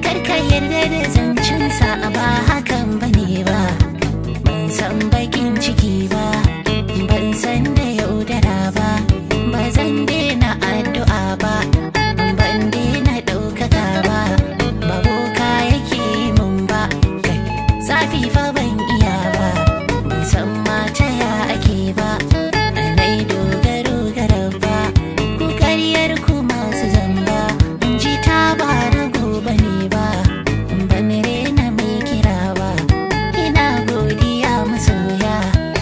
karka yarda da zancensa ba hakan bane ba ban san bakin ciki ba ban san da yaudara ba ba zan daina addu'a ba ban daina ɗaukaka ba ba boka yake mun ba kai zafi fa ban iya ba ban san mata ya ake ba nai dogaro ga ba ku karyar ku masu zamba ji ta ba rago bane ba ban rena mai kira ba ina godiya masoya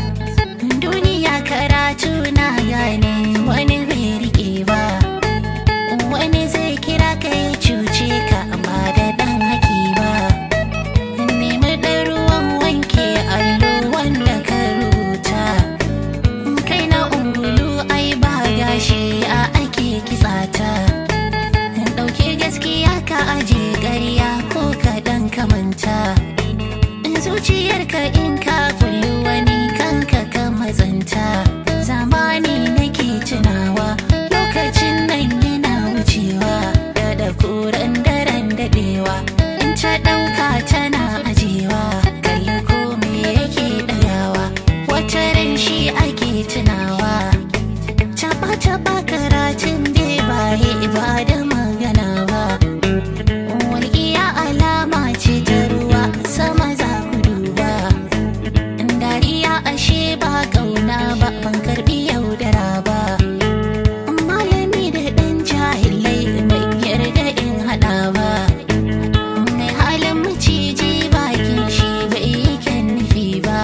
duniya karatu na gane wani bai rike ba wani zai kira ka ya cuce ka ba da dan haki ba nemi ɗan ruwan wanke allo wanda ka rubuta kai na ungulu ai ba gashi a ake kitsata ɗauke gaskiya ka aje ƙarya ko ka dan kamanta zuciyarka in ka kullu wani kanka ka matsanta zamani nake tunawa lokacin nan yana wucewa da da kuran daren dadewa in ta ɗauka tana ajewa kalli ko me yake ɗagawa wata ran shi ake tunawa Taba taba karatun bai baye ba da magana ba Walƙiya alama ce ta ruwa sama za ku duba Dariya ashe ba ƙauna ba ban karɓi yaudara ba Malami da ɗan jahilai ban yarda in haɗa ba Mai halin maciji bakin shi bai yi kyan nufi ba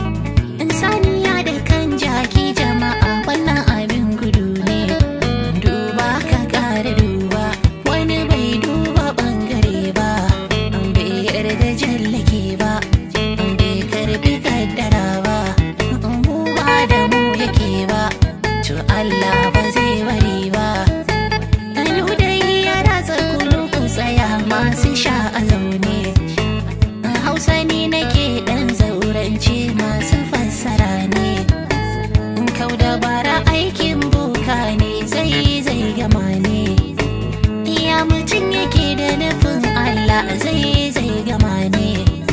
Saniya da kan jaki jama'a wannan abin gudu ne duba ka ƙara duba wani bai duba ɓangare ba an bai yarda jallake ba an bai karbi kaddara ba mu ba da mu yake ba to Allah ba zai bari ba Kanu dai ya ratsa kulu ku tsaya masu sha a zaune Hausa ni nake dan zaurance masu fassara ne Kau da bara aikin boka ne zai zai gama ne Iya mutum yake da nufin Allah zai zai gama ne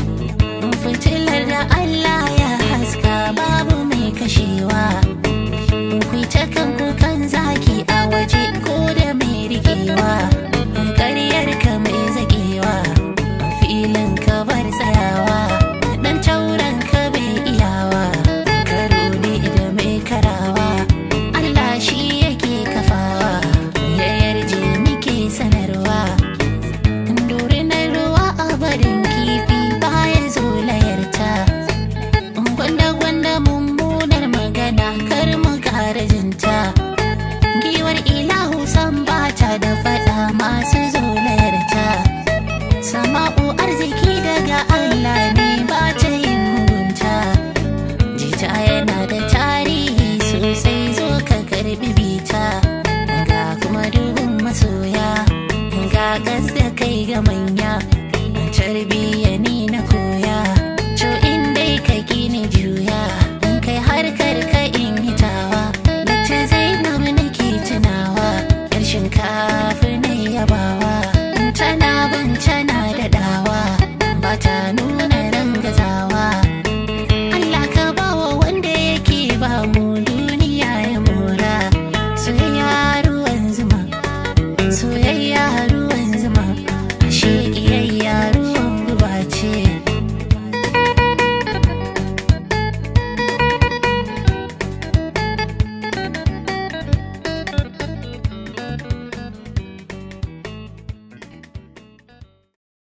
Fitilar da Allah ya haska babu mai kashewa Ku ta kanku kan zaki a waje ko da mai rikewa Ƙaryar ka mai zagewa filin ka bar tsayawa dan tauran ka bai iyawa karo ne da mai karawa Allah shi yake kafawa ya yarje muke sanarwa dorinar ruwa a barin kifi baya zo layarta gwanda-gwanda mummunar magana kar mu kara jinta giwar ilahu san bata da fada masu zolayarta sama'u arziki daga Allah ne ba ta yin mugunta jita yana da tarihi sosai zo ka karbi bita ga kuma dubin masoya ga gas da kai ga manya tarbiyya ni na koya to in dai ka gini juya in kai harkar ka in hitawa da ta zainab nake tunawa yar shinkafa na yabawa tana ban tana daɗawa ba ta nuna rangazawa Allah ka bawa wanda yake ba mu